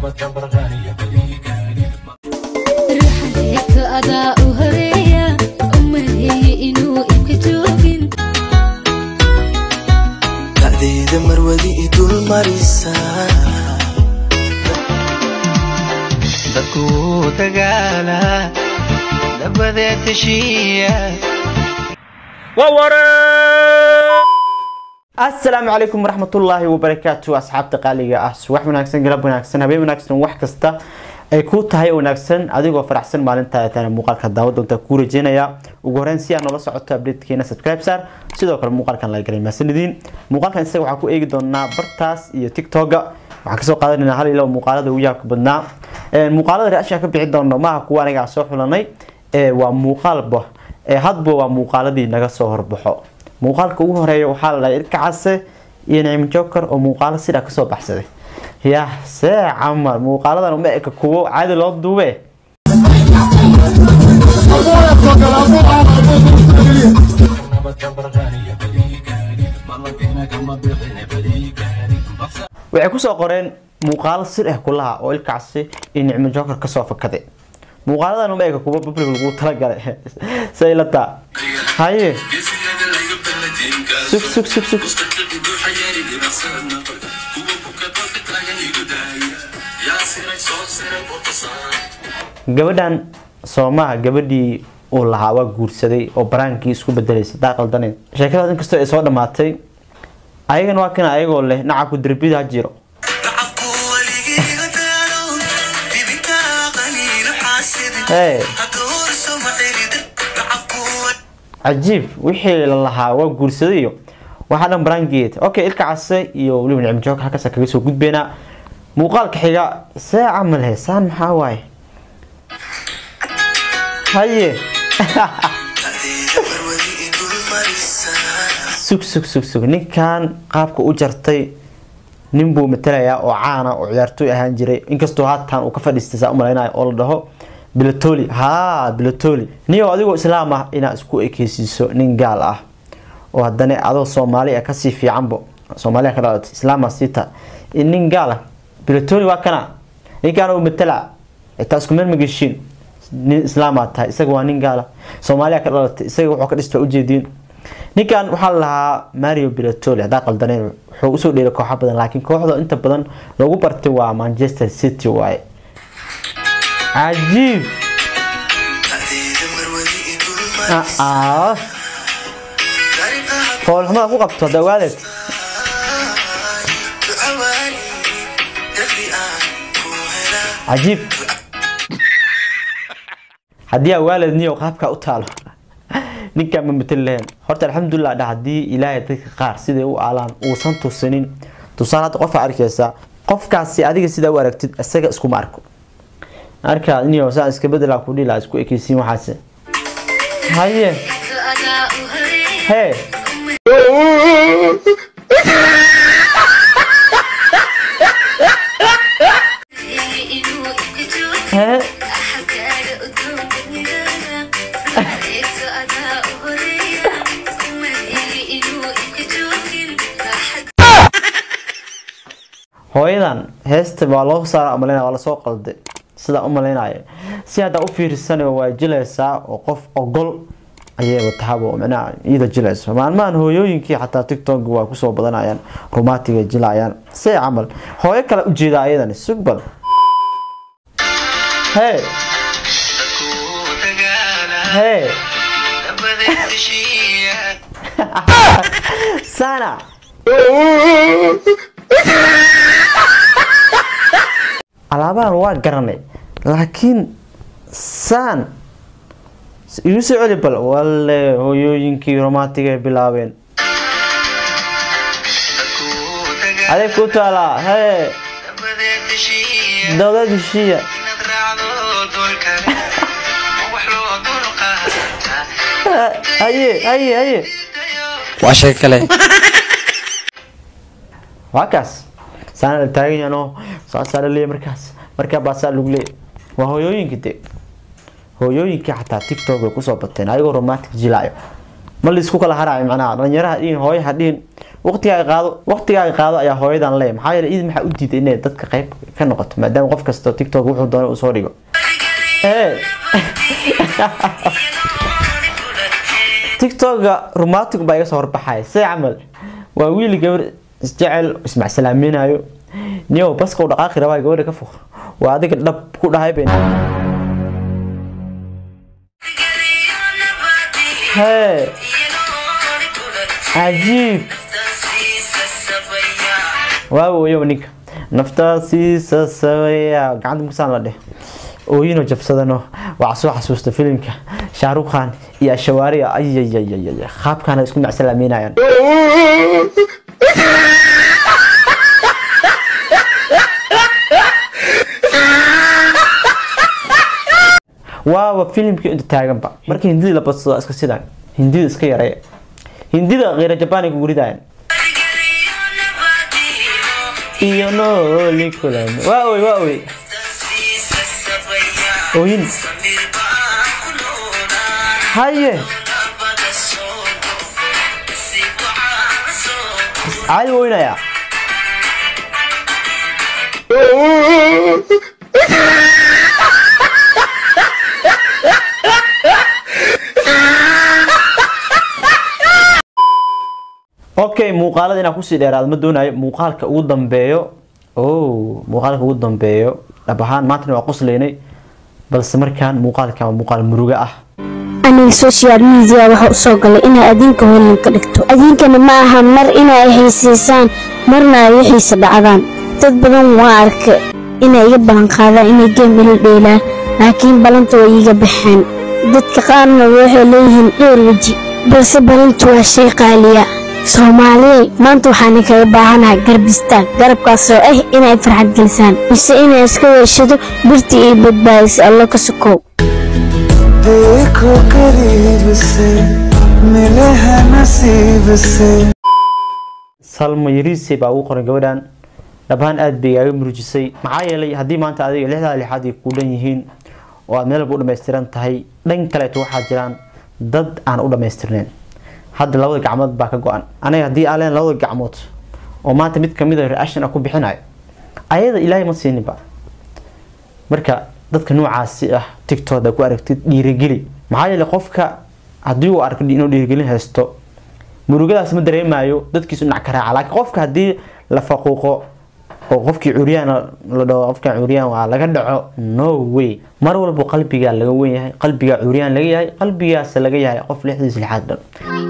ruuxadeegto adaa u horeeya u maleeye inuu ibka joogin dacdeeda marwadi i dul marisa dadku dagaala dabadeed heshiiya asalaamu calaykum waraxmatullaahi wabarakaatu asxaabta qaaliga ah subax wanaagsan galab wanaagsan habeen wanaagsan wax kasta ay ku tahay wanaagsan adigoo faraxsan maalinta tana muuqaalka daawa doonta kuu rajeynaya ugu horeyn si aad noola socoto updatekeena subscribe saar sidoo kale muuqaalkan la galay mahadsanidin muuqaalkan isaga waxaa ku eegi doonaa bartaas iyo tiktoka waxaan kasoo qaadanayna hal ilo muuqaalada ugu yaabka badnaa muuqaalada reaction ka bixi doono maaha kuwa aniga soo xulanay ee waa muuqaalba ee hadba waa muuqaaladii naga soo horbaxo muuqaalka ugu horeeya waxaa la dhahay irka case iyo nicmo joker oo muuqaalo sidaa kasoo baxsaday yah see camal muuqaaladan uma eka kuwo caadi loo duube waxay kusoo qoreen muuqaalo sir ah kulaha oo ilkacsi iyo nicmo joker kasoo fakaday muuqaaladan uma eka kuwo public lagu talagalay say la taa haye sug sug sug sug gabadhan soomaha gabadhii uu lahaa waa guursaday oo baraankii isku bedelaysay daa qaldaneed sheekadaas inkastoo ay soo dhammaatay ayagana waa kana ayagoo leh nacabku derbida ha jiro nacabku weligiiga daalo dibinka qaniino xaasidin Hey. hadoorso macelidin nacabku cajiib wixii la lahaa waa guursaday iyo waxaa dhan baraangeed okay ilka case iyo weliba nicmo joog halkaasa kaga soo gudbeynaa muuqaalka xiga see camal he saan maxaa waaye haye dacdeeda marwadi i dul marisa sug sug sug sug ninkan qaabka u jartay nin buu matalayaa oo caana oo ciyaartooy ahaan jiray inkastoo haatan uu ka fadhiistay saa umalaynayo oo la dhaho bilatoli haa bilatoli niyo adigoo islaam ah inaad isku ekeysiiso nin gaal ah oo haddana adoo soomaali ah kasii fiicanbo soomaaliya ka dhalatay islaama siita nin gaal ah bilatoli waa kana ninkaan uu matala xitaa isku meel mageshiin nin islaamaa tahay isaga waa nin gaala soomaaliya ka dhalatay isaga wuxuu ka dhista ujeediin ninkan waxaa la lahaa mario bilatoli haddaa qaldaneen wuxuu usoo dheeray kooxa badan laakiin kooxda inta badan lagu bartay waa manchester city waaye cajiib dacdeeda marwadi i dul marisa aa dariiqaha foolxumada ku qabto hadda waadeed ducawaani darbi aan ku helaa cajiib haddii aa waalid niyo qaabkaa u taalo ninkaan ma matali lahayn horta alxamdulilah dha haddii ilaahay dadka qaar siday u aalaan uusan tusinin tusaale hadda qofaa arkaysa qofkaasi adiga sidaa u aragtid isaga iskuma arko arkaa niyo saa iska bedelaa ku dhila isku ekeysiin waxaase haye adaa u horeeya hee inuu ibka joogin hee axadkaaga udgoon badnidaada ruuxadeegto adaa u horeeya u maleeye inuu ibka joogin hooyadan heesta waa loo saara umaleyna waa lasoo qalday sidaa umaleynayo si haddaa u fiirsanayo waa jilaysaa oo qof ogol ayayba tahabo micnaha iyada jilayso maalmahan hooyooyinkii xataa tiktok waa kusoo badanayaan rumaatiga jilayaan see camal hooyo kale ujeeda ayadani sug bal hee dadku dagaala hee dabadeed heshiiya sana alaabahan waa garanay laakiin saan igu soo celi bal walle hooyooyinkii romantiga ay bilaabeen dadku dagaala adeeg ku taalaa hee dabadeed heshiiya dowlad heshiiya inaad raacdo doolkale wax loo dulqaataa haye haye haye waa sheeko kale waa kaas saana la taagan yahan oo saasaa la leeyahay markaas markaa baasaa lagu leeyahay waa hooyooyinka de hooyooyinkii xataa tiktok way kusoo bateen ayagoo romantic jilaayo ma laisku kala haraayo macnaha dhalinyaraha dhihin hooyo ha dhihin waqtigaaga qaado waqtigaaga qaado ayaa hooyadan leeyahay maxaa yeelay idin maxaa u diiday inay dadka qayb ka noqoto maadaama qof kasta tiktok wuxuu doono uu soo dhigo ee tiktoka romantic baa iga soo horbaxaya see camal waa wiil gabar isjecel ismacsalaaminayo niyow baska u dhaqaaqi rabaa gabadha ka fog waa adiga dhab ku dhahay ben hee cajiib waawoyow ninka naftaasiisa sabaya gacanta musaan la dheh ooyino jabsadano waxaa soo xasuusta filimka shaarukh khan iyo ashawaariya ayayayayay qaabkaana isku macsalaameynayaan waaba filimkii inta taaganba marka hindidii la badsado iska sidaan hindida iska yareeya hindida qeyra jabaan kugu ridaayan iyo nooli kulan waa oy waa oy ooyin haye caadi weynaya okay muuqaalada inaan kusii dheeraado ma doonayo muuqaalka ugu dambeeyo o muuqaalka ugu dambeeyo dhab ahaan maantana waa qoslaynay balse markaan muuqaalkan waa muuqaal murugo ah aniga social media waxa u soo galay inay adinka hoolin ka dhigto adinkana ma aha mar inay xiisiisaan marna ay u xiisa dhacdaan dad badan waa arka inay iga ballan qaadaan inay geem ila dheelaan laakiin ballanta way iiga baxeen dadka qaarna waxay leeyihiin dhowr weji balse ballantu waa shay qaaliya soomaaliyey maanta waxaan kaga baahanahay garbistaan garabkaasoo ah inay farxad gelisaan mise inay iska weeshado birtii iyo badbaadisa allo ka sokow देखो करीब से मिले हैं नसीब से salma yariise baa ugu qoran gabadhan dhabahaan aada bay igaaga murujisay maxaa yeelay haddii maanta adiga lixdaa lixaad ay ku dhan yihiin oo aad meel walba u dhammaystiran tahay dhan kaleeto waxaa jiraan dad aan u dhammaystirnayn hadda labada gacmood baa ka go-an aniga haddii aan leen labada gacmood oo maanta mid kamid a reaction ah ku bixinayo ayada ilaahay ma siininba marka dadka noocaasi ah tictok ku aragtid dhiirigeli maxaa yeelay qofka haddii uu arko inuu dhiirigelin haysto murugadaas ma dareemayo dadkiisu dhinac ka raaca laakiin qofka haddii la faquuqo oo qofkii curyaan la dhaho qofkan curyaan waa laga dhaco no way mar walba qalbigaa laga wen yahay qalbigaa curyaan laga yahay qalbigaas laga yahay qof lixdiis lixaad dhan